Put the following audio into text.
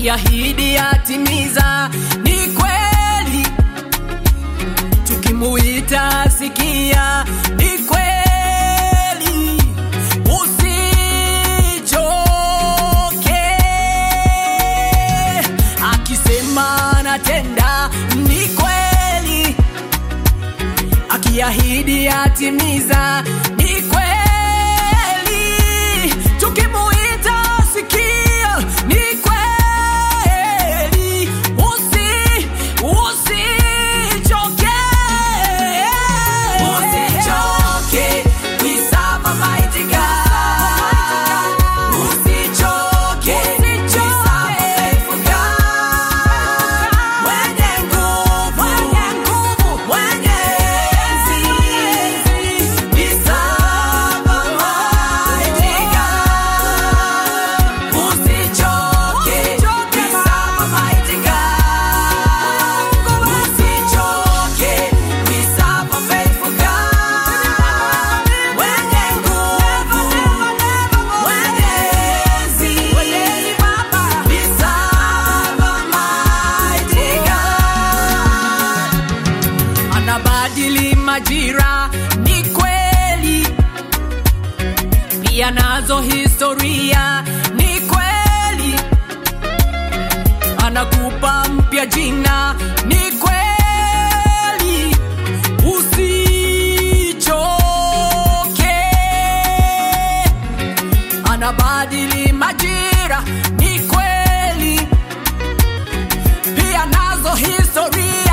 akiahidi atimiza. Ni kweli tukimuita sikia, ni kweli usichoke. Akisema natenda, ni kweli akiahidi atimiza. Ni kweli tukimuita sikia, ni kweli usi usichoke, usichoke, we serve a mighty God. Usichoke, we serve a faithful God. Mwenye nguvu, mwenye enzi, we serve a mighty God. Usichoke, we serve a mighty God. Usichoke, we serve a faithful God. Mwenye nguvu, mwenye enzi, we serve a mighty God. Anabadili majira, ni kweli pia nazo historia ni kweli, anakupa mpya jina ni kweli, usichoke, anabadili majira ni kweli, pia nazo historia